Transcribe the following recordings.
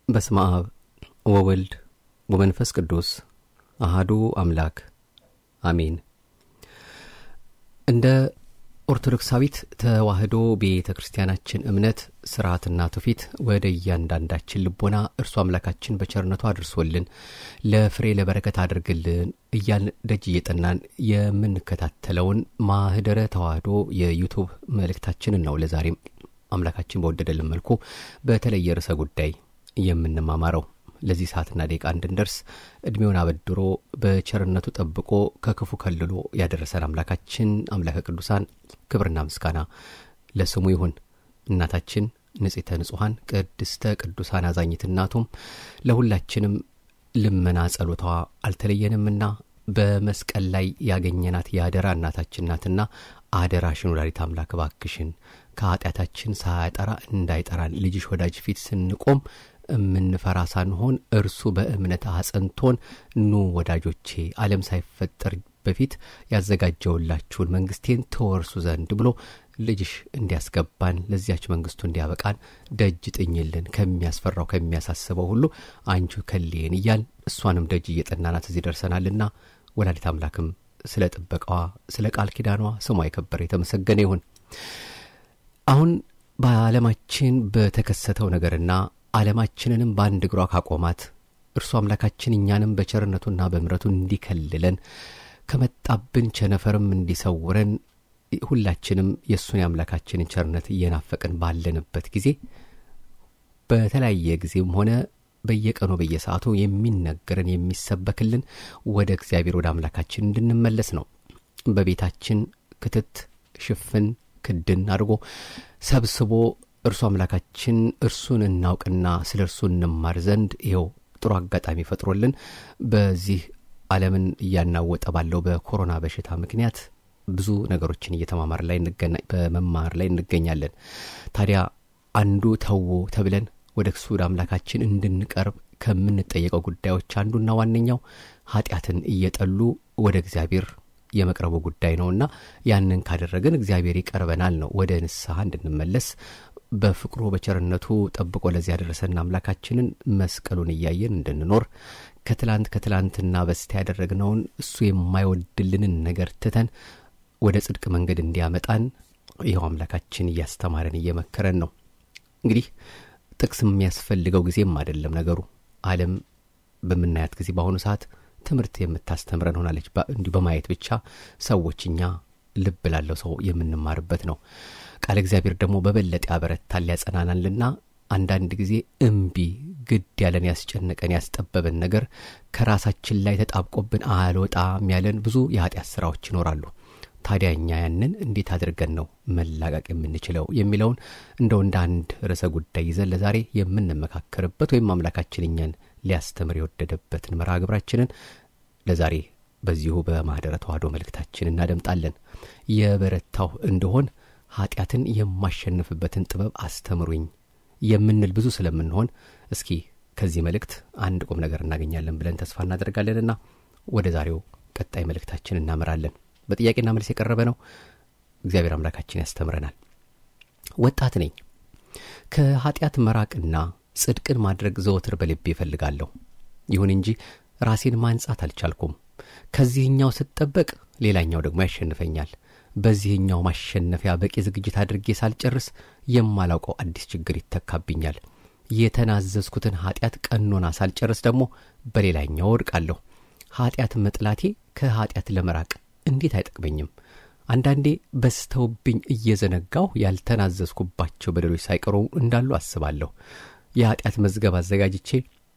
በስመ አብ ወወልድ ወመንፈስ ቅዱስ አሃዱ አምላክ አሜን። እንደ ኦርቶዶክሳዊት ተዋሕዶ ቤተ ክርስቲያናችን እምነት ስርዓትና ትውፊት ወደ እያንዳንዳችን ልቦና እርሱ አምላካችን በቸርነቱ አድርሶልን ለፍሬ ለበረከት አድርግልን እያልን ደጅ እየጠናን የምንከታተለውን ማህደረ ተዋሕዶ የዩቱብ መልእክታችንን ነው ለዛሬም አምላካችን በወደደልን መልኩ በተለየ ርዕሰ ጉዳይ የምንማማረው ለዚህ ሰዓትና ደቂቃ እንድንደርስ እድሜውን አበድሮ በቸርነቱ ጠብቆ ከክፉ ከልሎ ያደረሰን አምላካችን አምላከ ቅዱሳን ክብርና ምስጋና ለስሙ ይሁን። እናታችን ንጽሕተ ንጹሐን ቅድስተ ቅዱሳን አዛኝት እናቱም ለሁላችንም ልመና ጸሎቷ አልተለየንምና በመስቀል ላይ ያገኘናት የአደራ እናታችን ናትና አደራሽን ወላዲተ አምላክ እባክሽን ከኃጢአታችን ሳያጠራ እንዳይጠራን ልጅሽ ወዳጅ ፊት ስንቆም የምንፈራ ሳንሆን እርሱ በእምነት አጸንቶን ኑ ወዳጆቼ ዓለም ሳይፈጠር በፊት ያዘጋጀውላችሁን መንግስቴን ተወርሱ ዘንድ ብሎ ልጅሽ እንዲያስገባን ለዚያች መንግስቱ እንዲያበቃን ደጅ ጥኝልን ከሚያስፈራው ከሚያሳስበው ሁሉ አንቺ ከሌን እያል እሷንም ደጅ እየጠናናት እዚህ ደርሰናልና ወላዲት አምላክም ስለ ጥበቃዋ ስለ ቃል ኪዳኗ ስሟ የከበረ የተመሰገነ ይሁን። አሁን በዓለማችን በተከሰተው ነገርና ዓለማችንንም በአንድ እግሯ ካቆማት እርሱ አምላካችን እኛንም በቸርነቱና በምረቱ እንዲከልለን ከመጣብን ቸነፈርም እንዲሰውረን ሁላችንም የእሱን የአምላካችንን ቸርነት እየናፈቅን ባለንበት ጊዜ በተለያየ ጊዜም ሆነ በየቀኑ በየሰዓቱ የሚነገረን የሚሰበክልን ወደ እግዚአብሔር ወደ አምላካችን እንድንመለስ ነው። በቤታችን ክትት ሽፍን ክድን አድርጎ ሰብስቦ እርሱ አምላካችን እርሱን እናውቅና ስለ እርሱ እንማር ዘንድ ይኸው ጥሩ አጋጣሚ ፈጥሮልን በዚህ ዓለምን እያናወጠ ባለው በኮሮና በሽታ ምክንያት ብዙ ነገሮችን እየተማማር ላይ በመማር ላይ እንገኛለን። ታዲያ አንዱ ተዉ ተብለን ወደ እሱ ወደ አምላካችን እንድንቀርብ ከምንጠየቀው ጉዳዮች አንዱና ዋነኛው ኃጢአትን እየጠሉ ወደ እግዚአብሔር የመቅረቡ ጉዳይ ነውና ያንን ካደረግን እግዚአብሔር ይቀርበናል ነው ወደ ንስሐ እንድንመለስ በፍቅሩ በቸርነቱ ጠብቆ ለዚህ ያደረሰን አምላካችንን መስቀሉን እያየን እንድንኖር ከትላንት ከትላንትና በስቲያ ያደረግነውን እሱ የማይወድልንን ነገር ትተን ወደ ጽድቅ መንገድ እንዲያመጣን ይኸው አምላካችን እያስተማረን እየመከረን ነው። እንግዲህ ጥቅስ የሚያስፈልገው ጊዜም አይደለም ነገሩ። ዓለም በምናያት ጊዜ በአሁኑ ሰዓት ትምህርት የምታስተምረን ሆናለች። እንዲሁ በማየት ብቻ ሰዎች እኛ ልብ ላለው ሰው የምንማርበት ነው። ቃለ እግዚአብሔር ደግሞ በበለጠ ያበረታል ያጸናናልና አንዳንድ ጊዜ እምቢ ግድ ያለን ያስጨነቀን ያስጠበበን ነገር ከራሳችን ላይ ተጣብቆብን አልወጣም ያለን ብዙ የኃጢአት ስራዎች ይኖራሉ። ታዲያ እኛ ያንን እንዴት አድርገን ነው መላቀቅ የምንችለው የሚለውን እንደው እንደ አንድ ርዕሰ ጉዳይ ይዘን ለዛሬ የምንመካከርበት ወይም አምላካችን እኛን ሊያስተምር የወደደበትን መርሃ ግብራችንን ለዛሬ በዚሁ በማኅደረ ተዋሕዶ መልእክታችን እናደምጣለን። የበረታሁ እንደሆን ኀጢአትን የማሸንፍበትን ጥበብ አስተምሩኝ የምንል ብዙ ስለምንሆን እስኪ ከዚህ መልእክት አንድ ቁም ነገር እናገኛለን ብለን ተስፋ እናደርጋለንና ወደ ዛሬው ቀጣይ መልእክታችን እናመራለን። በጥያቄና መልስ የቀረበ ነው። እግዚአብሔር አምላካችን ያስተምረናል። ወጣት ነኝ። ከኀጢአት መራቅና ጽድቅን ማድረግ ዘወትር በልቤ እፈልጋለሁ። ይሁን እንጂ ራሴን ማንጻት አልቻልኩም። ከዚህኛው ስጠበቅ ሌላኛው ደግሞ ያሸንፈኛል። በዚህኛው ማሸነፊያ በቂ ዝግጅት አድርጌ ሳልጨርስ የማላውቀው አዲስ ችግር ይተካብኛል። የተናዘዝኩትን ኀጢአት ቀኖና ሳልጨርስ ደግሞ በሌላኛው ወድቃለሁ። ኀጢአት መጥላቴ ከኀጢአት ለመራቅ እንዴት አይጠቅመኝም? አንዳንዴ በስተውብኝ እየዘነጋሁ ያልተናዘዝኩባቸው በደሎች ሳይቀሩ እንዳሉ አስባለሁ። የኀጢአት መዝገብ አዘጋጅቼ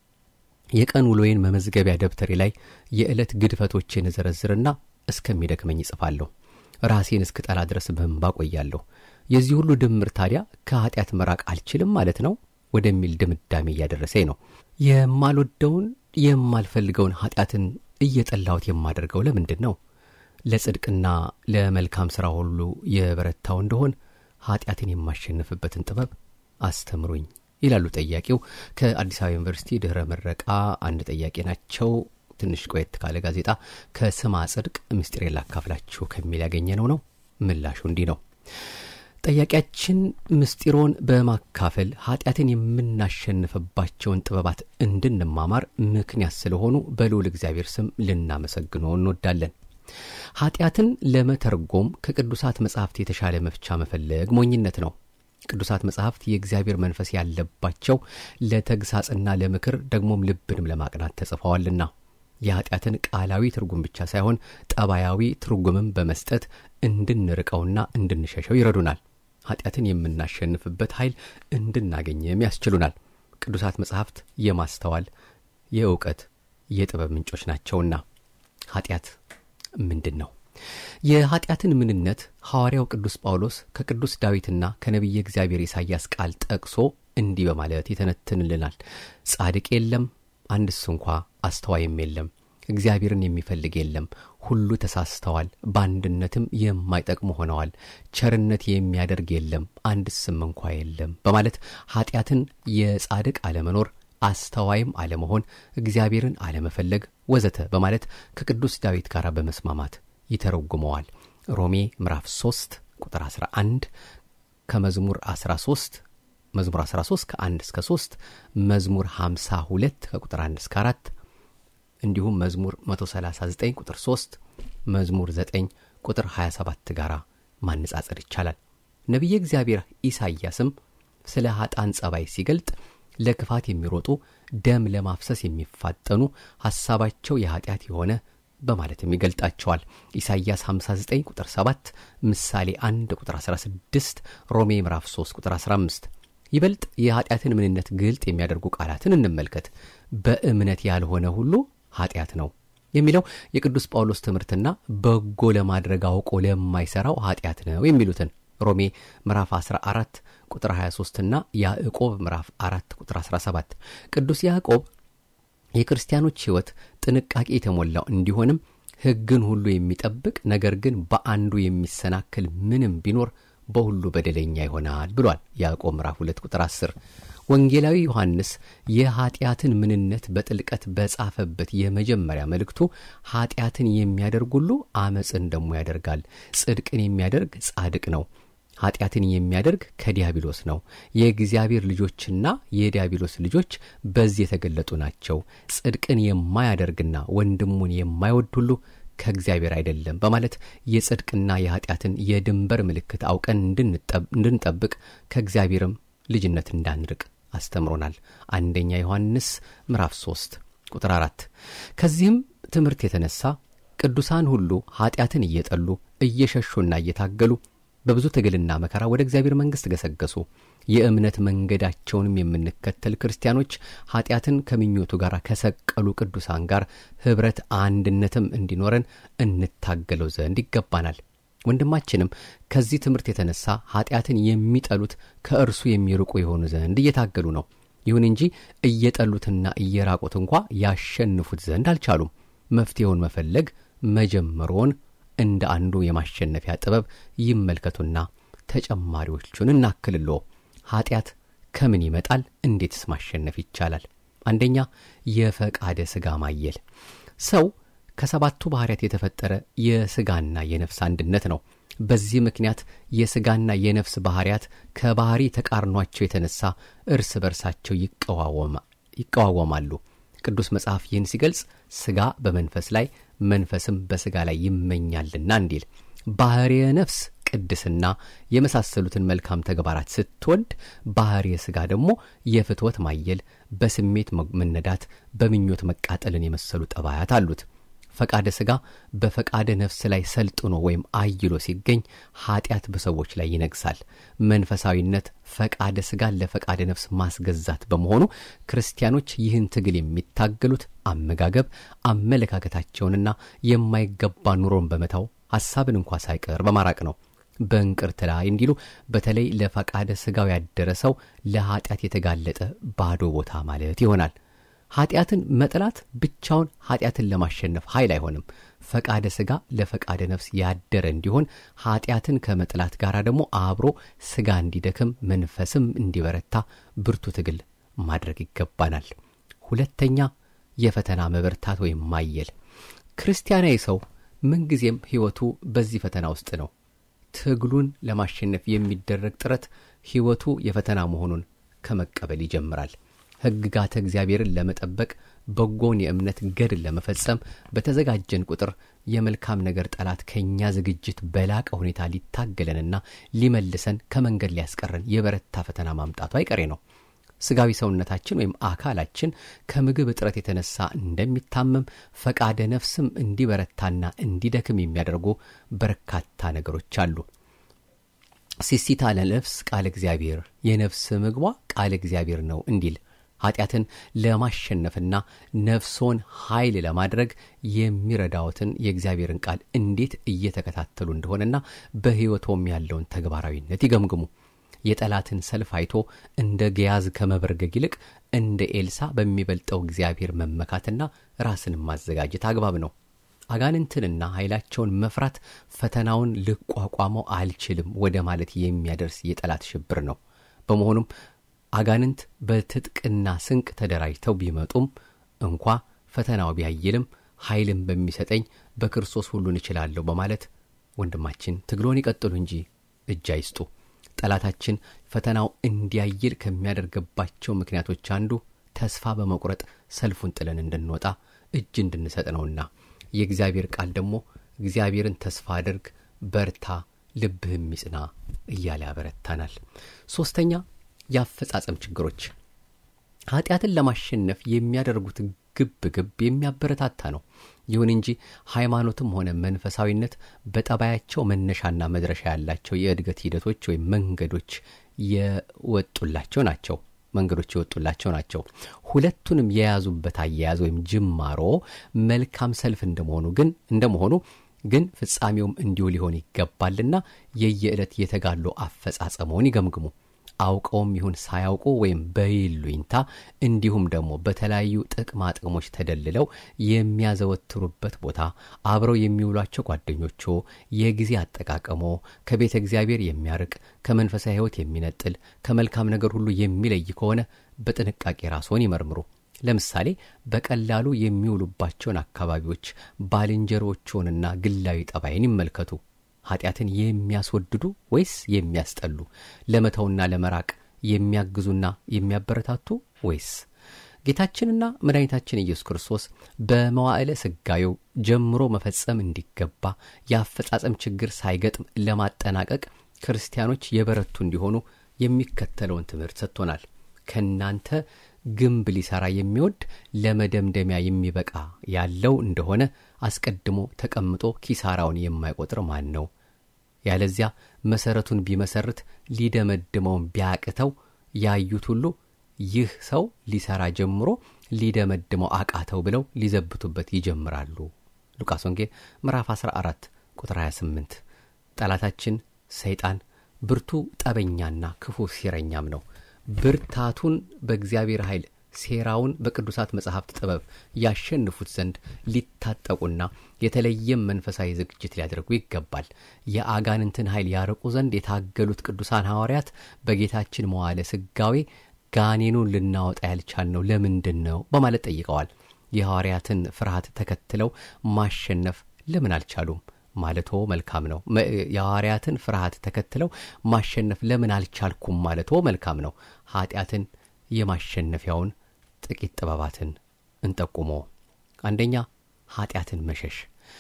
የቀን ውሎዬን መመዝገቢያ ደብተሬ ላይ የዕለት ግድፈቶቼን እዘረዝርና እስከሚደክመኝ እጽፋለሁ። ራሴን እስክጠላ ድረስ በእንባ ቆያለሁ። የዚህ ሁሉ ድምር ታዲያ ከኀጢአት መራቅ አልችልም ማለት ነው ወደሚል ድምዳሜ እያደረሰኝ ነው። የማልወደውን የማልፈልገውን ኀጢአትን እየጠላሁት የማደርገው ለምንድን ነው? ለጽድቅና ለመልካም ሥራ ሁሉ የበረታው እንደሆን ኀጢአትን የማሸንፍበትን ጥበብ አስተምሩኝ ይላሉ ጠያቂው። ከአዲስ አበባ ዩኒቨርሲቲ ድኅረ ምረቃ አንድ ጠያቂ ናቸው። ትንሽ ቆየት ካለ ጋዜጣ ከስማ ጽድቅ ምስጢሬን ላካፍላችሁ ከሚል ያገኘነው ነው። ምላሹ እንዲህ ነው። ጠያቂያችን ምስጢሮን በማካፈል ኃጢአትን የምናሸንፍባቸውን ጥበባት እንድንማማር ምክንያት ስለሆኑ በልዑል እግዚአብሔር ስም ልናመሰግነው እንወዳለን። ኃጢአትን ለመተርጎም ከቅዱሳት መጻሕፍት የተሻለ መፍቻ መፈለግ ሞኝነት ነው። ቅዱሳት መጻሕፍት የእግዚአብሔር መንፈስ ያለባቸው ለተግሳጽና ለምክር ደግሞም ልብንም ለማቅናት ተጽፈዋልና የኃጢአትን ቃላዊ ትርጉም ብቻ ሳይሆን ጠባያዊ ትርጉምም በመስጠት እንድንርቀውና እንድንሸሸው ይረዱናል። ኃጢአትን የምናሸንፍበት ኃይል እንድናገኝም ያስችሉናል። ቅዱሳት መጻሕፍት የማስተዋል የእውቀት የጥበብ ምንጮች ናቸውና ኃጢአት ምንድን ነው? የኃጢአትን ምንነት ሐዋርያው ቅዱስ ጳውሎስ ከቅዱስ ዳዊትና ከነቢየ እግዚአብሔር ኢሳይያስ ቃል ጠቅሶ እንዲህ በማለት ይተነትንልናል። ጻድቅ የለም አንድስ እንኳ አስተዋይም የለም፣ እግዚአብሔርን የሚፈልግ የለም፣ ሁሉ ተሳስተዋል፣ በአንድነትም የማይጠቅሙ ሆነዋል፣ ቸርነት የሚያደርግ የለም፣ አንድስም እንኳ የለም በማለት ኃጢአትን የጻድቅ አለመኖር አስተዋይም አለመሆን፣ እግዚአብሔርን አለመፈለግ ወዘተ በማለት ከቅዱስ ዳዊት ጋር በመስማማት ይተረጉመዋል። ሮሜ ምዕራፍ 3 ቁጥር 11 ከመዝሙር 13 መዝሙር 13 ከ1 እስከ 3 መዝሙር 52 ከቁጥር 1 እስከ 4 እንዲሁም መዝሙር 139 ቁጥር 3 መዝሙር 9 ቁጥር 27 ጋር ማነጻጸር ይቻላል። ነቢየ እግዚአብሔር ኢሳይያስም ስለ ኃጣን ጸባይ ሲገልጥ ለክፋት የሚሮጡ ደም ለማፍሰስ የሚፋጠኑ ሐሳባቸው የኀጢአት የሆነ በማለትም ይገልጣቸዋል። ኢሳይያስ 59 ቁጥር 7፣ ምሳሌ 1 ቁጥር 16፣ ሮሜ ምዕራፍ 3 ቁጥር 15። ይበልጥ የኀጢአትን ምንነት ግልጥ የሚያደርጉ ቃላትን እንመልከት። በእምነት ያልሆነ ሁሉ ኀጢአት ነው የሚለው የቅዱስ ጳውሎስ ትምህርትና በጎ ለማድረግ አውቆ ለማይሠራው ኀጢአት ነው የሚሉትን ሮሜ ምዕራፍ 14 ቁጥር 23 እና ያዕቆብ ምዕራፍ 4 ቁጥር 17 ቅዱስ ያዕቆብ የክርስቲያኖች ሕይወት ጥንቃቄ የተሞላው እንዲሆንም ሕግን ሁሉ የሚጠብቅ ነገር ግን በአንዱ የሚሰናክል ምንም ቢኖር በሁሉ በደለኛ ይሆናል ብሏል። ያዕቆብ ምዕራፍ 2 ቁጥር 10 ወንጌላዊ ዮሐንስ የኀጢአትን ምንነት በጥልቀት በጻፈበት የመጀመሪያ መልእክቱ ኀጢአትን የሚያደርግ ሁሉ አመፅን ደሞ ያደርጋል፣ ጽድቅን የሚያደርግ ጻድቅ ነው ኀጢአትን የሚያደርግ ከዲያብሎስ ነው። የእግዚአብሔር ልጆችና የዲያብሎስ ልጆች በዚህ የተገለጡ ናቸው። ጽድቅን የማያደርግና ወንድሙን የማይወድ ሁሉ ከእግዚአብሔር አይደለም በማለት የጽድቅና የኀጢአትን የድንበር ምልክት አውቀን እንድንጠብቅ ከእግዚአብሔርም ልጅነት እንዳንርቅ አስተምሮናል። አንደኛ ዮሐንስ ምዕራፍ 3 ቁጥር 4 ከዚህም ትምህርት የተነሳ ቅዱሳን ሁሉ ኀጢአትን እየጠሉ እየሸሹና እየታገሉ በብዙ ትግልና መከራ ወደ እግዚአብሔር መንግሥት ገሰገሱ። የእምነት መንገዳቸውንም የምንከተል ክርስቲያኖች ኀጢአትን ከምኞቱ ጋር ከሰቀሉ ቅዱሳን ጋር ኅብረት አንድነትም እንዲኖረን እንታገለው ዘንድ ይገባናል። ወንድማችንም ከዚህ ትምህርት የተነሳ ኀጢአትን የሚጠሉት ከእርሱ የሚርቁ የሆኑ ዘንድ እየታገሉ ነው። ይሁን እንጂ እየጠሉትና እየራቁት እንኳ ያሸንፉት ዘንድ አልቻሉም። መፍትሔውን መፈለግ መጀመሮን እንደ አንዱ የማሸነፊያ ጥበብ ይመልከቱና ተጨማሪዎቹን እናክልሎ። ኀጢአት ከምን ይመጣል? እንዴትስ ማሸነፍ ይቻላል? አንደኛ የፈቃደ ሥጋ ማየል። ሰው ከሰባቱ ባሕርያት የተፈጠረ የሥጋና የነፍስ አንድነት ነው። በዚህ ምክንያት የሥጋና የነፍስ ባሕርያት ከባሕሪ ተቃርኗቸው የተነሳ እርስ በርሳቸው ይቀዋወማሉ። ቅዱስ መጽሐፍ ይህን ሲገልጽ ሥጋ በመንፈስ ላይ መንፈስም በሥጋ ላይ ይመኛልና እንዲል ባሕርየ ነፍስ ቅድስና የመሳሰሉትን መልካም ተግባራት ስትወድ ባሕርየ ሥጋ ደግሞ የፍትወት ማየል፣ በስሜት መነዳት፣ በምኞት መቃጠልን የመሰሉ ጠባያት አሉት። ፈቃደ ሥጋ በፈቃደ ነፍስ ላይ ሰልጥኖ ወይም አይሎ ሲገኝ ኀጢአት በሰዎች ላይ ይነግሳል። መንፈሳዊነት ፈቃደ ሥጋን ለፈቃደ ነፍስ ማስገዛት በመሆኑ ክርስቲያኖች ይህን ትግል የሚታገሉት አመጋገብ፣ አመለካከታቸውንና የማይገባ ኑሮን በመተው ሐሳብን እንኳ ሳይቀር በማራቅ ነው። በእንቅርት ላይ እንዲሉ በተለይ ለፈቃደ ሥጋው ያደረ ሰው ለኀጢአት የተጋለጠ ባዶ ቦታ ማለት ይሆናል። ኀጢአትን መጥላት ብቻውን ኀጢአትን ለማሸነፍ ኃይል አይሆንም። ፈቃደ ሥጋ ለፈቃደ ነፍስ ያደረ እንዲሆን ኀጢአትን ከመጥላት ጋር ደግሞ አብሮ ሥጋ እንዲደክም መንፈስም እንዲበረታ ብርቱ ትግል ማድረግ ይገባናል። ሁለተኛ የፈተና መበርታት ወይም ማየል። ክርስቲያናዊ ሰው ምንጊዜም ሕይወቱ በዚህ ፈተና ውስጥ ነው። ትግሉን ለማሸነፍ የሚደረግ ጥረት ሕይወቱ የፈተና መሆኑን ከመቀበል ይጀምራል። ሕግጋተ እግዚአብሔርን ለመጠበቅ በጎን የእምነት ገድል ለመፈጸም በተዘጋጀን ቁጥር የመልካም ነገር ጠላት ከእኛ ዝግጅት በላቀ ሁኔታ ሊታገለንና ሊመልሰን ከመንገድ ሊያስቀረን የበረታ ፈተና ማምጣቱ አይቀሬ ነው። ስጋዊ ሰውነታችን ወይም አካላችን ከምግብ እጥረት የተነሳ እንደሚታመም ፈቃደ ነፍስም እንዲበረታና እንዲደክም የሚያደርጉ በርካታ ነገሮች አሉ። ሲሲታ ለነፍስ ቃል እግዚአብሔር የነፍስ ምግቧ ቃል እግዚአብሔር ነው እንዲል ኃጢአትን ለማሸነፍና ነፍሶን ኃይል ለማድረግ የሚረዳዎትን የእግዚአብሔርን ቃል እንዴት እየተከታተሉ እንደሆነና በሕይወቶም ያለውን ተግባራዊነት ይገምግሙ። የጠላትን ሰልፍ አይቶ እንደ ገያዝ ከመበርገግ ይልቅ እንደ ኤልሳ በሚበልጠው እግዚአብሔር መመካትና ራስን ማዘጋጀት አግባብ ነው። አጋንንትንና ኃይላቸውን መፍራት ፈተናውን ልቋቋመው አልችልም ወደ ማለት የሚያደርስ የጠላት ሽብር ነው። በመሆኑም አጋንንት በትጥቅና ስንቅ ተደራጅተው ቢመጡም እንኳ ፈተናው ቢያይልም ኃይልን በሚሰጠኝ በክርስቶስ ሁሉን እችላለሁ በማለት ወንድማችን ትግሎን ይቀጥሉ እንጂ እጅ አይስጡ። ጠላታችን ፈተናው እንዲያይል ከሚያደርግባቸው ምክንያቶች አንዱ ተስፋ በመቁረጥ ሰልፉን ጥለን እንድንወጣ እጅ እንድንሰጥ ነውና የእግዚአብሔር ቃል ደግሞ እግዚአብሔርን ተስፋ አድርግ፣ በርታ፣ ልብህም ይጽና እያለ ያበረታናል። ሦስተኛ የአፈጻጸም ችግሮች ኃጢአትን ለማሸነፍ የሚያደርጉት ግብ ግብ የሚያበረታታ ነው። ይሁን እንጂ ሃይማኖትም ሆነ መንፈሳዊነት በጠባያቸው መነሻና መድረሻ ያላቸው የእድገት ሂደቶች ወይም መንገዶች የወጡላቸው ናቸው መንገዶች የወጡላቸው ናቸው። ሁለቱንም የያዙበት አያያዝ ወይም ጅማሮ መልካም ሰልፍ እንደመሆኑ ግን እንደመሆኑ ግን ፍጻሜውም እንዲሁ ሊሆን ይገባልና የየዕለት የተጋድሎ አፈጻጸመውን ይገምግሙ። አውቀውም ይሁን ሳያውቁ ወይም በይሉኝታ እንዲሁም ደግሞ በተለያዩ ጥቅማ ጥቅሞች ተደልለው የሚያዘወትሩበት ቦታ፣ አብረው የሚውሏቸው ጓደኞቹ፣ የጊዜ አጠቃቀሞ ከቤተ እግዚአብሔር የሚያርቅ ከመንፈሳዊ ሕይወት የሚነጥል ከመልካም ነገር ሁሉ የሚለይ ከሆነ በጥንቃቄ ራስዎን ይመርምሩ። ለምሳሌ በቀላሉ የሚውሉባቸውን አካባቢዎች፣ ባልንጀሮችዎንና ግላዊ ጠባይን ይመልከቱ። ኃጢአትን የሚያስወድዱ ወይስ የሚያስጠሉ? ለመተውና ለመራቅ የሚያግዙና የሚያበረታቱ ወይስ? ጌታችንና መድኃኒታችን ኢየሱስ ክርስቶስ በመዋዕለ ሥጋዌው ጀምሮ መፈጸም እንዲገባ የአፈጻጸም ችግር ሳይገጥም ለማጠናቀቅ ክርስቲያኖች የበረቱ እንዲሆኑ የሚከተለውን ትምህርት ሰጥቶናል። ከእናንተ ግንብ ሊሠራ የሚወድ ለመደምደሚያ የሚበቃ ያለው እንደሆነ አስቀድሞ ተቀምጦ ኪሳራውን የማይቆጥር ማን ነው? ያለዚያ መሠረቱን ቢመሰርት ሊደመድመውን ቢያቅተው ያዩት ሁሉ ይህ ሰው ሊሠራ ጀምሮ ሊደመድመው አቃተው ብለው ሊዘብቱበት ይጀምራሉ። ሉቃስ ወንጌል ምዕራፍ 14 ቁጥር 28። ጠላታችን ሰይጣን ብርቱ ጠበኛና ክፉ ሴረኛም ነው። ብርታቱን በእግዚአብሔር ኃይል ሴራውን በቅዱሳት መጻሕፍት ጥበብ ያሸንፉት ዘንድ ሊታጠቁና የተለየም መንፈሳዊ ዝግጅት ሊያደርጉ ይገባል። የአጋንንትን ኃይል ያርቁ ዘንድ የታገሉት ቅዱሳን ሐዋርያት በጌታችን መዋዕለ ሥጋዌ ጋኔኑን ልናወጣ ያልቻልነው ለምንድን ነው በማለት ጠይቀዋል። የሐዋርያትን ፍርሃት ተከትለው ማሸነፍ ለምን አልቻሉም ማለቶ መልካም ነው። የሐዋርያትን ፍርሃት ተከትለው ማሸነፍ ለምን አልቻልኩም ማለቶ መልካም ነው። ኃጢአትን የማሸነፊያውን ጥቂት ጥበባትን እንጠቁሞ። አንደኛ ኃጢአትን መሸሽ።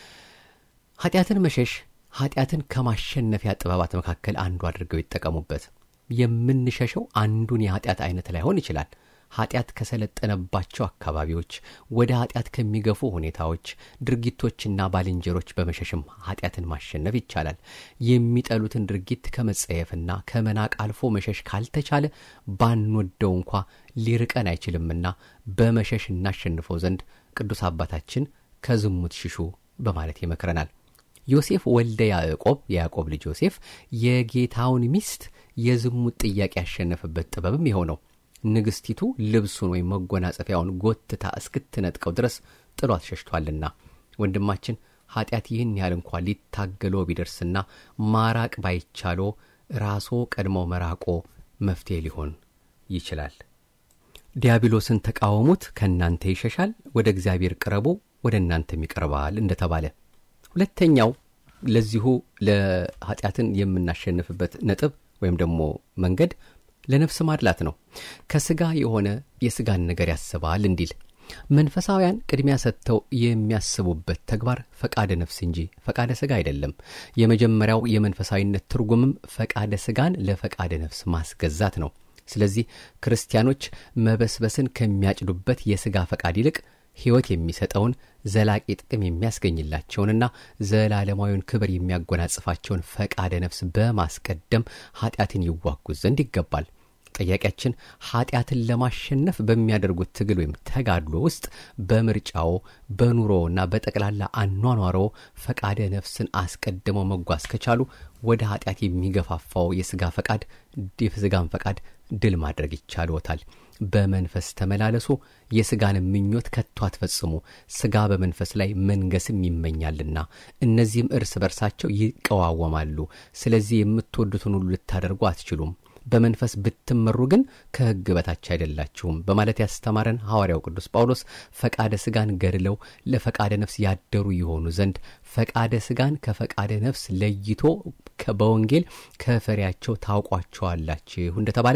ኃጢአትን መሸሽ ኃጢአትን ከማሸነፊያ ጥበባት መካከል አንዱ አድርገው ይጠቀሙበት። የምንሸሸው አንዱን የኃጢአት አይነት ላይሆን ይችላል። ኃጢአት ከሰለጠነባቸው አካባቢዎች ወደ ኃጢአት ከሚገፉ ሁኔታዎች፣ ድርጊቶችና ባልንጀሮች በመሸሽም ኃጢአትን ማሸነፍ ይቻላል። የሚጠሉትን ድርጊት ከመጸየፍና ከመናቅ አልፎ መሸሽ ካልተቻለ ባንወደው እንኳ ሊርቀን አይችልምና በመሸሽ እናሸንፈው ዘንድ ቅዱስ አባታችን ከዝሙት ሽሹ በማለት ይመክረናል። ዮሴፍ ወልደ ያዕቆብ የያዕቆብ ልጅ ዮሴፍ የጌታውን ሚስት የዝሙት ጥያቄ ያሸነፈበት ጥበብም ይኸው ነው። ንግሥቲቱ ልብሱን ወይም መጎናጸፊያውን ጎትታ እስክትነጥቀው ድረስ ጥሏት ሸሽቷልና። ወንድማችን ኃጢአት ይህን ያህል እንኳ ሊታገሎ ቢደርስና ማራቅ ባይቻሎ ራሶ ቀድሞ መራቆ መፍትሄ ሊሆን ይችላል። ዲያብሎስን ተቃወሙት፣ ከእናንተ ይሸሻል፣ ወደ እግዚአብሔር ቅረቡ፣ ወደ እናንተም ይቀርባል እንደተባለ። ሁለተኛው ለዚሁ ለኃጢአትን የምናሸንፍበት ነጥብ ወይም ደግሞ መንገድ ለነፍስ ማድላት ነው። ከስጋ የሆነ የስጋን ነገር ያስባል እንዲል መንፈሳውያን ቅድሚያ ሰጥተው የሚያስቡበት ተግባር ፈቃደ ነፍስ እንጂ ፈቃደ ስጋ አይደለም። የመጀመሪያው የመንፈሳዊነት ትርጉምም ፈቃደ ስጋን ለፈቃደ ነፍስ ማስገዛት ነው። ስለዚህ ክርስቲያኖች መበስበስን ከሚያጭዱበት የስጋ ፈቃድ ይልቅ ሕይወት የሚሰጠውን ዘላቂ ጥቅም የሚያስገኝላቸውንና ዘላለማዊውን ክብር የሚያጎናጽፋቸውን ፈቃደ ነፍስ በማስቀደም ኃጢአትን ይዋጉ ዘንድ ይገባል። ጥያቄያችን ኃጢአትን ለማሸነፍ በሚያደርጉት ትግል ወይም ተጋድሎ ውስጥ በምርጫዎ በኑሮና በጠቅላላ አኗኗሮ ፈቃደ ነፍስን አስቀድመው መጓዝ ከቻሉ ወደ ኃጢአት የሚገፋፋው የሥጋ ፈቃድ የሥጋን ፈቃድ ድል ማድረግ ይቻልዎታል። በመንፈስ ተመላለሱ፣ የሥጋን ምኞት ከቶ አትፈጽሙ። ሥጋ በመንፈስ ላይ መንገስም ይመኛልና እነዚህም እርስ በርሳቸው ይቀዋወማሉ። ስለዚህ የምትወዱትን ሁሉ ልታደርጉ አትችሉም። በመንፈስ ብትመሩ ግን ከሕግ በታች አይደላችሁም በማለት ያስተማረን ሐዋርያው ቅዱስ ጳውሎስ ፈቃደ ሥጋን ገድለው ለፈቃደ ነፍስ ያደሩ የሆኑ ዘንድ ፈቃደ ሥጋን ከፈቃደ ነፍስ ለይቶ በወንጌል ከፍሬያቸው ታውቋቸዋላችሁ እንደተባለ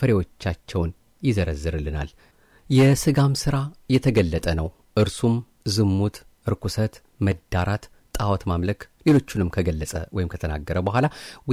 ፍሬዎቻቸውን ይዘረዝርልናል። የሥጋም ሥራ የተገለጠ ነው። እርሱም ዝሙት፣ ርኩሰት፣ መዳራት፣ ጣዖት ማምለክ፣ ሌሎቹንም ከገለጸ ወይም ከተናገረ በኋላ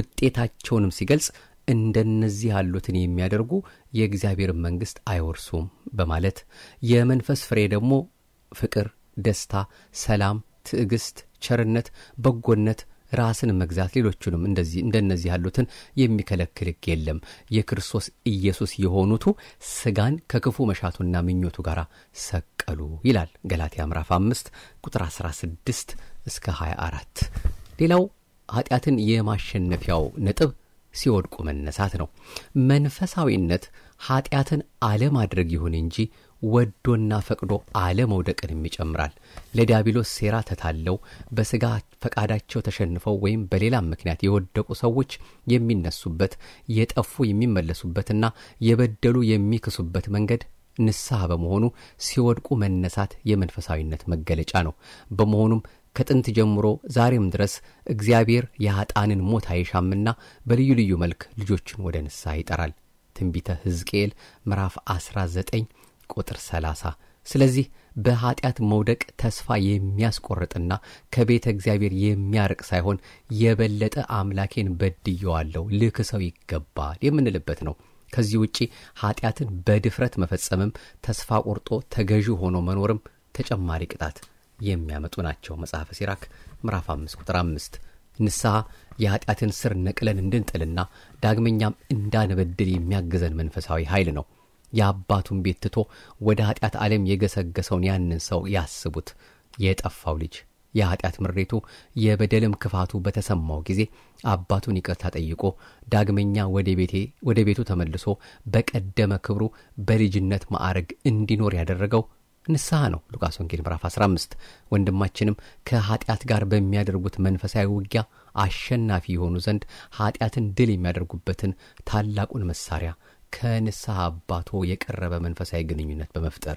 ውጤታቸውንም ሲገልጽ እንደነዚህ ያሉትን የሚያደርጉ የእግዚአብሔርን መንግሥት አይወርሱም በማለት የመንፈስ ፍሬ ደግሞ ፍቅር፣ ደስታ፣ ሰላም፣ ትዕግስት፣ ቸርነት፣ በጎነት ራስን መግዛት ሌሎቹንም እንደዚህ እንደነዚህ ያሉትን የሚከለክል ሕግ የለም። የክርስቶስ ኢየሱስ የሆኑቱ ሥጋን ከክፉ መሻቱና ምኞቱ ጋር ሰቀሉ ይላል ገላትያ ምዕራፍ አምስት ቁጥር 16 እስከ 24። ሌላው ኃጢአትን የማሸነፊያው ነጥብ ሲወድቁ መነሳት ነው። መንፈሳዊነት ኃጢአትን አለማድረግ ይሁን እንጂ ወዶና ፈቅዶ አለመውደቅንም ይጨምራል። ለዲያብሎስ ሴራ ተታለው በሥጋ ፈቃዳቸው ተሸንፈው ወይም በሌላም ምክንያት የወደቁ ሰዎች የሚነሱበት የጠፉ የሚመለሱበትና የበደሉ የሚክሱበት መንገድ ንስሐ በመሆኑ ሲወድቁ መነሳት የመንፈሳዊነት መገለጫ ነው። በመሆኑም ከጥንት ጀምሮ ዛሬም ድረስ እግዚአብሔር የኀጣንን ሞት አይሻምና በልዩ ልዩ መልክ ልጆቹን ወደ ንስሐ ይጠራል። ትንቢተ ሕዝቅኤል ምዕራፍ 19 ቁጥር 30። ስለዚህ በኀጢአት መውደቅ ተስፋ የሚያስቆርጥና ከቤተ እግዚአብሔር የሚያርቅ ሳይሆን የበለጠ አምላኬን በድየዋለሁ ልክሰው ይገባል የምንልበት ነው። ከዚህ ውጪ ኀጢአትን በድፍረት መፈጸምም ተስፋ ቆርጦ ተገዢ ሆኖ መኖርም ተጨማሪ ቅጣት የሚያመጡ ናቸው። መጽሐፈ ሲራክ ምዕራፍ 5 ቁጥር 5 ንስሐ የኀጢአትን ስር ነቅለን እንድንጥልና ዳግመኛም እንዳንበድል የሚያግዘን መንፈሳዊ ኃይል ነው። የአባቱን ቤት ትቶ ወደ ኀጢአት ዓለም የገሰገሰውን ያንን ሰው ያስቡት። የጠፋው ልጅ የኀጢአት ምሬቱ የበደልም ክፋቱ በተሰማው ጊዜ አባቱን ይቅርታ ጠይቆ ዳግመኛ ወደ ቤቱ ተመልሶ በቀደመ ክብሩ በልጅነት ማዕረግ እንዲኖር ያደረገው ንስሐ ነው። ሉቃስ ወንጌል ምዕራፍ 15 ወንድማችንም ከኀጢአት ጋር በሚያደርጉት መንፈሳዊ ውጊያ አሸናፊ የሆኑ ዘንድ ኀጢአትን ድል የሚያደርጉበትን ታላቁን መሳሪያ ከንስሐ አባቶ የቀረበ መንፈሳዊ ግንኙነት በመፍጠር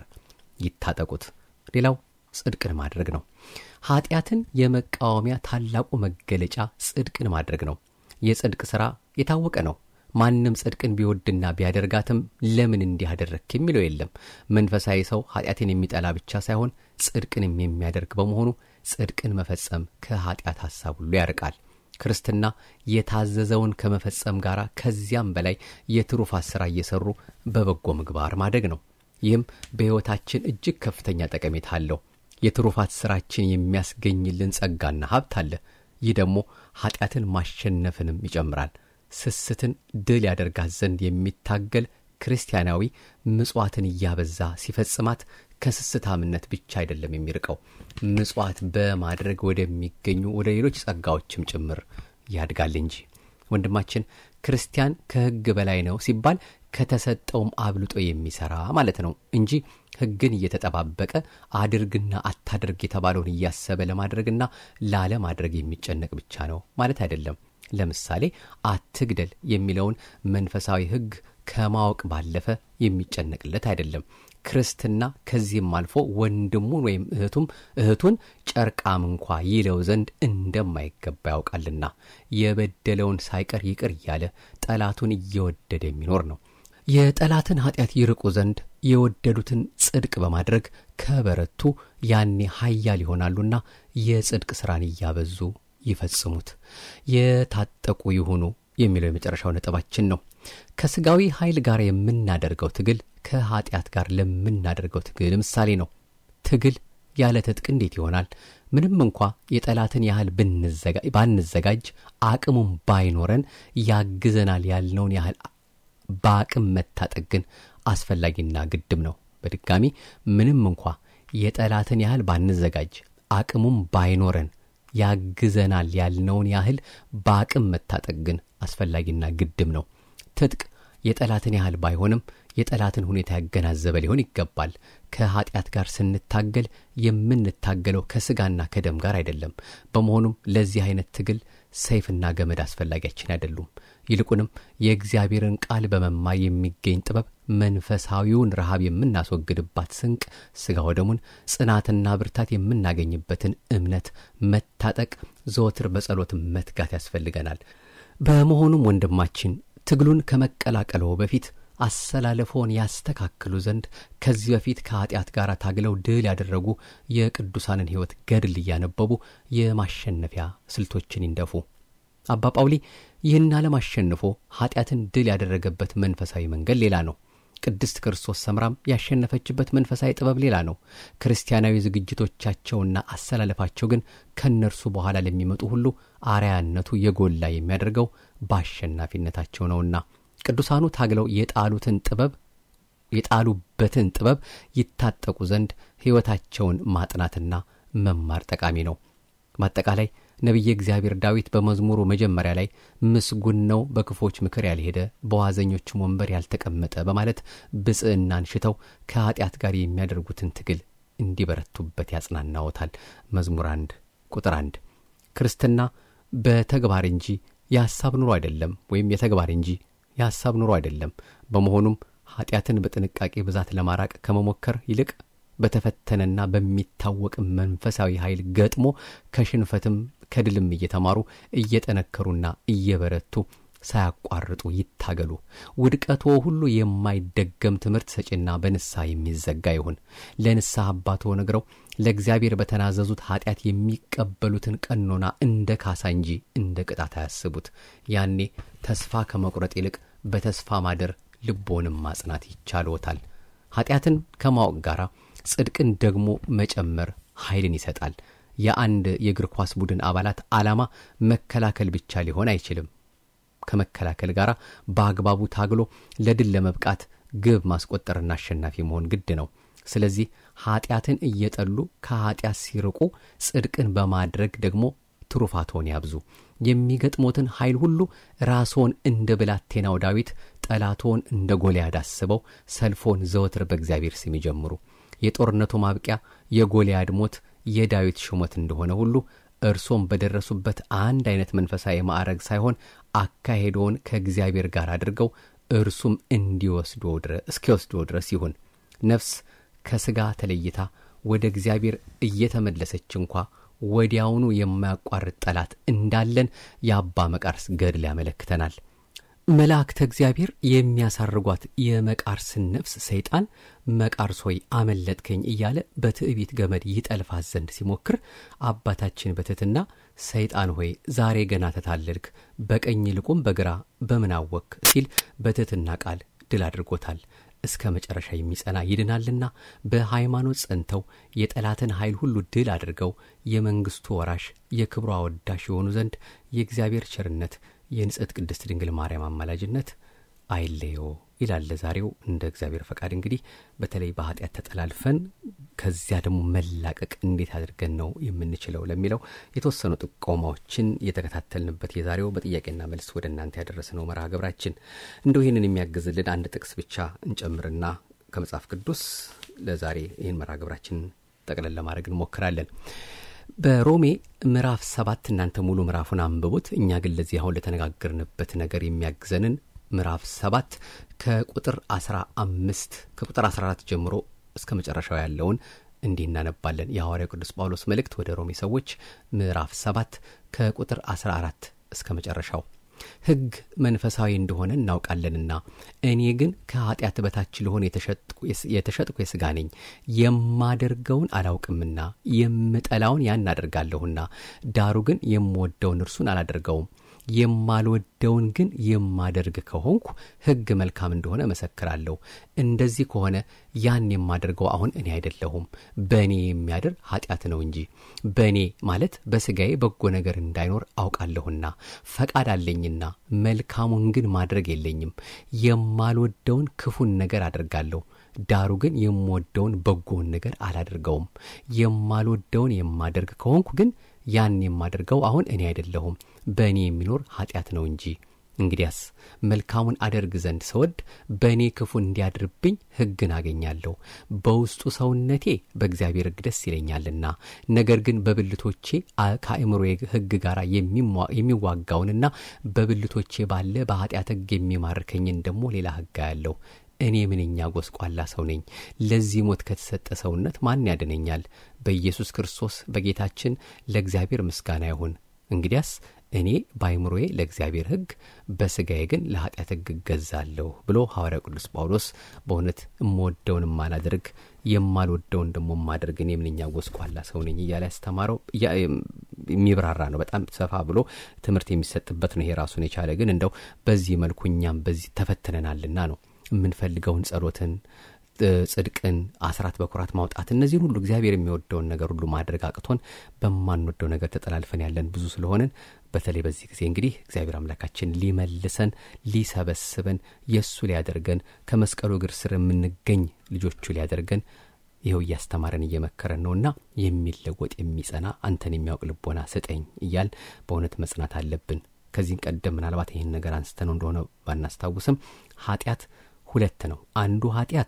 ይታጠቁት። ሌላው ጽድቅን ማድረግ ነው። ኀጢአትን የመቃወሚያ ታላቁ መገለጫ ጽድቅን ማድረግ ነው። የጽድቅ ሥራ የታወቀ ነው። ማንም ጽድቅን ቢወድና ቢያደርጋትም ለምን እንዲህ አደረግክ የሚለው የለም። መንፈሳዊ ሰው ኀጢአትን የሚጠላ ብቻ ሳይሆን ጽድቅንም የሚያደርግ በመሆኑ ጽድቅን መፈጸም ከኀጢአት ሐሳብ ሁሉ ያርቃል። ክርስትና የታዘዘውን ከመፈጸም ጋር ከዚያም በላይ የትሩፋት ሥራ እየሠሩ በበጎ ምግባር ማደግ ነው። ይህም በሕይወታችን እጅግ ከፍተኛ ጠቀሜታ አለው። የትሩፋት ሥራችን የሚያስገኝልን ጸጋና ሀብት አለ። ይህ ደግሞ ኀጢአትን ማሸነፍንም ይጨምራል። ስስትን ድል ያደርጋት ዘንድ የሚታገል ክርስቲያናዊ ምጽዋትን እያበዛ ሲፈጽማት ከስስታምነት ብቻ አይደለም የሚርቀው፣ ምጽዋት በማድረግ ወደሚገኙ ወደ ሌሎች ጸጋዎችም ጭምር ያድጋል እንጂ። ወንድማችን ክርስቲያን ከሕግ በላይ ነው ሲባል ከተሰጠውም አብልጦ የሚሠራ ማለት ነው እንጂ ሕግን እየተጠባበቀ አድርግና አታድርግ የተባለውን እያሰበ ለማድረግና ላለማድረግ የሚጨነቅ ብቻ ነው ማለት አይደለም። ለምሳሌ አትግደል የሚለውን መንፈሳዊ ሕግ ከማወቅ ባለፈ የሚጨነቅለት አይደለም። ክርስትና ከዚህም አልፎ ወንድሙን ወይም እህቱም እህቱን ጨርቃም እንኳ ይለው ዘንድ እንደማይገባ ያውቃልና የበደለውን ሳይቀር ይቅር እያለ ጠላቱን እየወደደ የሚኖር ነው። የጠላትን ኀጢአት ይርቁ ዘንድ የወደዱትን ጽድቅ በማድረግ ከበረቱ ያኔ ኃያል ይሆናሉና የጽድቅ ሥራን እያበዙ ይፈጽሙት። የታጠቁ ይሁኑ የሚለው የመጨረሻው ነጥባችን ነው። ከሥጋዊ ኃይል ጋር የምናደርገው ትግል ከኀጢአት ጋር ለምናደርገው ትግል ምሳሌ ነው። ትግል ያለ ትጥቅ እንዴት ይሆናል? ምንም እንኳ የጠላትን ያህል ባንዘጋጅ አቅሙም ባይኖረን ያግዘናል ያልነውን ያህል በአቅም መታጠቅ ግን አስፈላጊና ግድም ነው። በድጋሚ ምንም እንኳ የጠላትን ያህል ባንዘጋጅ አቅሙም ባይኖረን ያግዘናል ያልነውን ያህል በአቅም መታጠቅ ግን አስፈላጊና ግድም ነው። ትጥቅ የጠላትን ያህል ባይሆንም የጠላትን ሁኔታ ያገናዘበ ሊሆን ይገባል። ከኀጢአት ጋር ስንታገል የምንታገለው ከሥጋና ከደም ጋር አይደለም። በመሆኑም ለዚህ አይነት ትግል ሰይፍና ገመድ አስፈላጊያችን አይደሉም። ይልቁንም የእግዚአብሔርን ቃል በመማር የሚገኝ ጥበብ መንፈሳዊውን ረሃብ የምናስወግድባት ስንቅ ሥጋ ወደሙን ጽናትና ብርታት የምናገኝበትን እምነት መታጠቅ ዘወትር በጸሎት መትጋት ያስፈልገናል። በመሆኑም ወንድማችን ትግሉን ከመቀላቀለው በፊት አሰላለፎን ያስተካክሉ ዘንድ ከዚህ በፊት ከኀጢአት ጋር ታግለው ድል ያደረጉ የቅዱሳንን ሕይወት ገድል እያነበቡ የማሸነፊያ ስልቶችን ይንደፉ። አባ ጳውሊ ይህን ዓለም አሸንፎ ኀጢአትን ድል ያደረገበት መንፈሳዊ መንገድ ሌላ ነው። ቅድስት ክርስቶስ ሰምራም ያሸነፈችበት መንፈሳዊ ጥበብ ሌላ ነው። ክርስቲያናዊ ዝግጅቶቻቸውና አሰላለፋቸው ግን ከእነርሱ በኋላ ለሚመጡ ሁሉ አርያነቱ የጎላ የሚያደርገው በአሸናፊነታቸው ነውና ቅዱሳኑ ታግለው የጣሉትን ጥበብ የጣሉበትን ጥበብ ይታጠቁ ዘንድ ሕይወታቸውን ማጥናትና መማር ጠቃሚ ነው። በአጠቃላይ ነቢየ እግዚአብሔር ዳዊት በመዝሙሩ መጀመሪያ ላይ ምስጉን ነው በክፎች ምክር ያልሄደ በዋዘኞችም ወንበር ያልተቀመጠ በማለት ብጽዕናን ሽተው ከኀጢአት ጋር የሚያደርጉትን ትግል እንዲበረቱበት ያጽናናዎታል። መዝሙር አንድ ቁጥር አንድ ክርስትና በተግባር እንጂ የሐሳብ ኑሮ አይደለም፣ ወይም የተግባር እንጂ የሐሳብ ኑሮ አይደለም። በመሆኑም ኀጢአትን በጥንቃቄ ብዛት ለማራቅ ከመሞከር ይልቅ በተፈተነና በሚታወቅ መንፈሳዊ ኃይል ገጥሞ ከሽንፈትም ከድልም እየተማሩ እየጠነከሩና እየበረቱ ሳያቋርጡ ይታገሉ። ውድቀቶ ሁሉ የማይደገም ትምህርት ሰጪና በንስሐ የሚዘጋ ይሁን። ለንስሐ አባቶ ነግረው ለእግዚአብሔር በተናዘዙት ኀጢአት የሚቀበሉትን ቀኖና እንደ ካሳ እንጂ እንደ ቅጣት አያስቡት። ያኔ ተስፋ ከመቁረጥ ይልቅ በተስፋ ማደር ልቦንም ማጽናት ይቻልዎታል። ኀጢአትን ከማወቅ ጋር ጽድቅን ደግሞ መጨመር ኃይልን ይሰጣል። የአንድ የእግር ኳስ ቡድን አባላት ዓላማ መከላከል ብቻ ሊሆን አይችልም። ከመከላከል ጋር በአግባቡ ታግሎ ለድል ለመብቃት ግብ ማስቆጠርና አሸናፊ መሆን ግድ ነው። ስለዚህ ኀጢአትን እየጠሉ ከኀጢአት ሲርቁ ጽድቅን በማድረግ ደግሞ ትሩፋቶን ያብዙ። የሚገጥሞትን ኃይል ሁሉ ራስዎን እንደ ብላቴናው ዳዊት ጠላቶን እንደ ጎልያድ አስበው ሰልፎን ዘወትር በእግዚአብሔር ስም ይጀምሩ። የጦርነቱ ማብቂያ የጎልያድ ሞት የዳዊት ሹመት እንደሆነ ሁሉ እርሶም በደረሱበት አንድ አይነት መንፈሳዊ ማዕረግ ሳይሆን አካሄዶን ከእግዚአብሔር ጋር አድርገው እርሱም እንዲወስዶ እስኪወስዶ ድረስ ይሁን። ነፍስ ከሥጋ ተለይታ ወደ እግዚአብሔር እየተመለሰች እንኳ ወዲያውኑ የማያቋርጥ ጠላት እንዳለን የአባ መቃርስ ገድል ያመለክተናል። መላእክተ እግዚአብሔር የሚያሳርጓት የመቃርስን ነፍስ ሰይጣን መቃርስ ሆይ አመለጥከኝ እያለ በትዕቢት ገመድ ይጠልፋት ዘንድ ሲሞክር አባታችን በትሕትና ሰይጣን ሆይ ዛሬ ገና ተታለልክ፣ በቀኝ ልቁም በግራ በምን አወክ ሲል በትሕትና ቃል ድል አድርጎታል። እስከ መጨረሻ የሚጸና ይድናልና በሃይማኖት ጸንተው የጠላትን ኃይል ሁሉ ድል አድርገው የመንግሥቱ ወራሽ የክብሩ አወዳሽ የሆኑ ዘንድ የእግዚአብሔር ቸርነት የንጽሕት ቅድስት ድንግል ማርያም አማላጅነት አይለዮ ይላል። ዛሬው እንደ እግዚአብሔር ፈቃድ እንግዲህ በተለይ በኃጢአት ተጠላልፈን ከዚያ ደግሞ መላቀቅ እንዴት አድርገን ነው የምንችለው ለሚለው የተወሰኑ ጥቆማዎችን የተከታተልንበት የዛሬው በጥያቄና መልስ ወደ እናንተ ያደረስነው መርሃ ግብራችን እንደው ይህንን የሚያግዝልን አንድ ጥቅስ ብቻ እንጨምርና ከመጽሐፍ ቅዱስ ለዛሬ ይህን መርሃ ግብራችን ጠቅለል ለማድረግ እንሞክራለን። በሮሜ ምዕራፍ ሰባት እናንተ ሙሉ ምዕራፉን አንብቡት። እኛ ግን ለዚህ አሁን ለተነጋገርንበት ነገር የሚያግዘንን ምዕራፍ ሰባት ከቁጥር አስራ አምስት ከቁጥር አስራ አራት ጀምሮ እስከ መጨረሻው ያለውን እንዲህ እናነባለን። የሐዋርያው ቅዱስ ጳውሎስ መልእክት ወደ ሮሜ ሰዎች ምዕራፍ 7 ከቁጥር 14 እስከ መጨረሻው ሕግ መንፈሳዊ እንደሆነ እናውቃለንና እኔ ግን ከኀጢአት በታች ልሆን የተሸጥኩ የሥጋ ነኝ። የማደርገውን አላውቅምና የምጠላውን ያን አደርጋለሁና፣ ዳሩ ግን የምወደውን እርሱን አላደርገውም። የማልወደውን ግን የማደርግ ከሆንኩ ሕግ መልካም እንደሆነ መሰክራለሁ። እንደዚህ ከሆነ ያን የማደርገው አሁን እኔ አይደለሁም፣ በእኔ የሚያድር ኀጢአት ነው እንጂ። በእኔ ማለት በሥጋዬ በጎ ነገር እንዳይኖር አውቃለሁና ፈቃድ አለኝና መልካሙን ግን ማድረግ የለኝም። የማልወደውን ክፉን ነገር አደርጋለሁ ዳሩ ግን የምወደውን በጎውን ነገር አላደርገውም። የማልወደውን የማደርግ ከሆንኩ ግን ያን የማደርገው አሁን እኔ አይደለሁም በእኔ የሚኖር ኀጢአት ነው እንጂ። እንግዲያስ መልካሙን አደርግ ዘንድ ስወድ በእኔ ክፉ እንዲያድርብኝ ሕግን አገኛለሁ። በውስጡ ሰውነቴ በእግዚአብሔር ሕግ ደስ ይለኛልና፣ ነገር ግን በብልቶቼ ከአእምሮ ሕግ ጋር የሚዋጋውንና በብልቶቼ ባለ በኀጢአት ሕግ የሚማርከኝን ደግሞ ሌላ ሕግ አያለሁ። እኔ ምንኛ ጎስቋላ ሰው ነኝ! ለዚህ ሞት ከተሰጠ ሰውነት ማን ያድነኛል? በኢየሱስ ክርስቶስ በጌታችን ለእግዚአብሔር ምስጋና ይሁን። እንግዲያስ እኔ በአይምሮዬ ለእግዚአብሔር ሕግ በሥጋዬ ግን ለኀጢአት ሕግ እገዛለሁ ብሎ ሐዋርያው ቅዱስ ጳውሎስ በእውነት እምወደውን የማላደርግ የማልወደውን ደግሞ የማደርግ እኔ ምንኛ ጎስቋላ ሰው ነኝ እያለ ያስተማረው የሚብራራ ነው። በጣም ሰፋ ብሎ ትምህርት የሚሰጥበት ነው። ይሄ ራሱን የቻለ ግን እንደው በዚህ መልኩ እኛም በዚህ ተፈትነናልና ነው የምንፈልገውን ጸሎትን ጽድቅን፣ አስራት በኩራት ማውጣት እነዚህን ሁሉ እግዚአብሔር የሚወደውን ነገር ሁሉ ማድረግ አቅቶን በማንወደው ነገር ተጠላልፈን ያለን ብዙ ስለሆንን በተለይ በዚህ ጊዜ እንግዲህ እግዚአብሔር አምላካችን ሊመልሰን ሊሰበስበን የእሱ ሊያደርገን ከመስቀሉ እግር ስር የምንገኝ ልጆቹ ሊያደርገን ይኸው እያስተማረን እየመከረን ነውና የሚለወጥ የሚጸና አንተን የሚያውቅ ልቦና ስጠኝ እያል በእውነት መጽናት አለብን። ከዚህም ቀደም ምናልባት ይህን ነገር አንስተነው እንደሆነ ባናስታውስም ኃጢአት ሁለት ነው። አንዱ ኃጢአት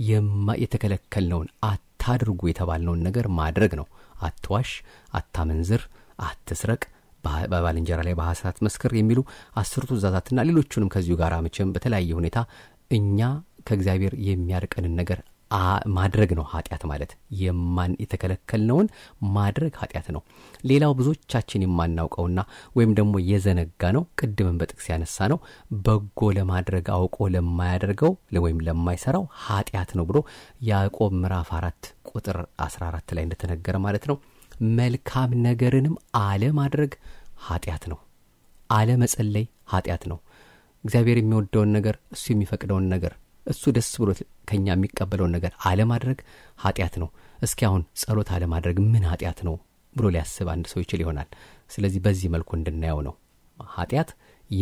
የተከለከልነውን አታድርጉ የተባልነውን ነገር ማድረግ ነው። አትዋሽ፣ አታመንዝር፣ አትስረቅ፣ በባልንጀራ ላይ በሐሰት መስክር የሚሉ አስርቱ ትእዛዛትና ሌሎቹንም ከዚሁ ጋር መቼም በተለያየ ሁኔታ እኛ ከእግዚአብሔር የሚያርቀንን ነገር ማድረግ ነው ኃጢአት ማለት። የማን የተከለከልነውን ማድረግ ኃጢአት ነው። ሌላው ብዙዎቻችን የማናውቀውና ወይም ደግሞ የዘነጋ ነው፣ ቅድምን በጥቅስ ያነሳ ነው፣ በጎ ለማድረግ አውቆ ለማያደርገው ወይም ለማይሰራው ኃጢአት ነው ብሎ ያዕቆብ ምዕራፍ አራት ቁጥር አስራ አራት ላይ እንደተነገረ ማለት ነው። መልካም ነገርንም አለማድረግ ኃጢአት ነው። አለመጸለይ ኃጢአት ነው። እግዚአብሔር የሚወደውን ነገር እሱ የሚፈቅደውን ነገር እሱ ደስ ብሎት ከኛ የሚቀበለውን ነገር አለማድረግ ኃጢአት ነው። እስኪ አሁን ጸሎት አለማድረግ ምን ኃጢአት ነው ብሎ ሊያስብ አንድ ሰው ይችል ይሆናል። ስለዚህ በዚህ መልኩ እንድናየው ነው። ኃጢአት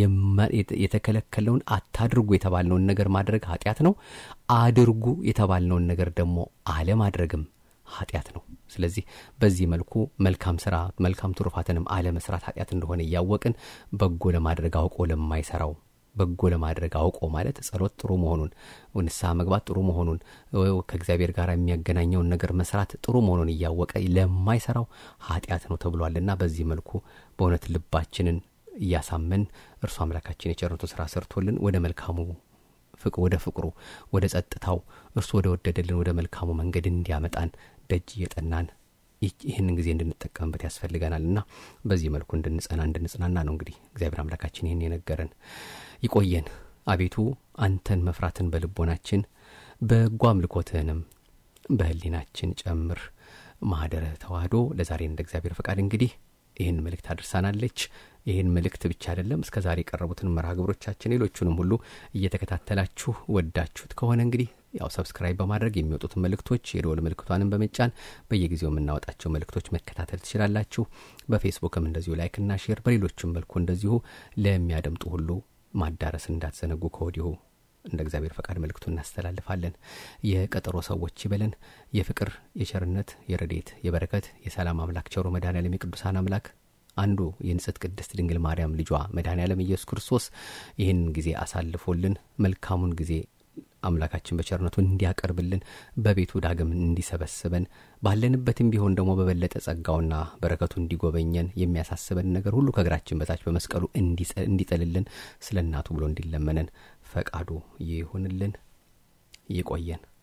የተከለከለውን አታድርጉ የተባልነውን ነገር ማድረግ ኃጢአት ነው። አድርጉ የተባልነውን ነገር ደግሞ አለማድረግም ኃጢአት ነው። ስለዚህ በዚህ መልኩ መልካም ስራ መልካም ትሩፋትንም አለመስራት ኃጢአት እንደሆነ እያወቅን በጎ ለማድረግ አውቆ ለማይሰራው በጎ ለማድረግ አውቆ ማለት ጸሎት ጥሩ መሆኑን፣ ንስሐ መግባት ጥሩ መሆኑን፣ ከእግዚአብሔር ጋር የሚያገናኘውን ነገር መስራት ጥሩ መሆኑን እያወቀ ለማይሰራው ኃጢአት ነው ተብሏልና በዚህ መልኩ በእውነት ልባችንን እያሳመን እርሱ አምላካችን የቸርነቱ ስራ ሰርቶልን ወደ መልካሙ ወደ ፍቅሩ ወደ ጸጥታው እርሱ ወደ ወደደልን ወደ መልካሙ መንገድ እንዲያመጣን ደጅ እየጠናን ይህንን ጊዜ እንድንጠቀምበት ያስፈልገናል እና በዚህ መልኩ እንድንጸና እንድንጽናና ነው እንግዲህ እግዚአብሔር አምላካችን ይህን የነገረን። ይቆየን አቤቱ አንተን መፍራትን በልቦናችን በጎ አምልኮትህንም በህሊናችን ጨምር። ማህደረ ተዋህዶ ለዛሬ እንደ እግዚአብሔር ፈቃድ እንግዲህ ይህን መልእክት አድርሳናለች። ይህን መልእክት ብቻ አይደለም እስከ ዛሬ የቀረቡትን መርሃ ግብሮቻችን ሌሎቹንም ሁሉ እየተከታተላችሁ ወዳችሁት ከሆነ እንግዲህ ያው ሰብስክራይብ በማድረግ የሚወጡትን መልእክቶች የደወል ምልክቷንም በመጫን በየጊዜው የምናወጣቸው መልእክቶች መከታተል ትችላላችሁ። በፌስቡክም እንደዚሁ ላይክና ሼር፣ በሌሎችም መልኩ እንደዚሁ ለሚያደምጡ ሁሉ ማዳረስ እንዳትዘነጉ ከወዲሁ እንደ እግዚአብሔር ፈቃድ መልእክቱ እናስተላልፋለን። የቀጠሮ ሰዎች ይበለን። የፍቅር፣ የቸርነት፣ የረዴት፣ የበረከት፣ የሰላም አምላክ ቸሩ መድኃኔዓለም የቅዱሳን አምላክ አንዱ የንጽሕት ቅድስት ድንግል ማርያም ልጇ መድኃኔዓለም ኢየሱስ ክርስቶስ ይህን ጊዜ አሳልፎልን መልካሙን ጊዜ አምላካችን በቸርነቱ እንዲያቀርብልን በቤቱ ዳግም እንዲሰበስበን ባለንበትም ቢሆን ደግሞ በበለጠ ጸጋውና በረከቱ እንዲጎበኘን የሚያሳስበን ነገር ሁሉ ከእግራችን በታች በመስቀሉ እንዲጥልልን ስለ እናቱ ብሎ እንዲለመነን ፈቃዱ ይሁንልን። ይቆየን።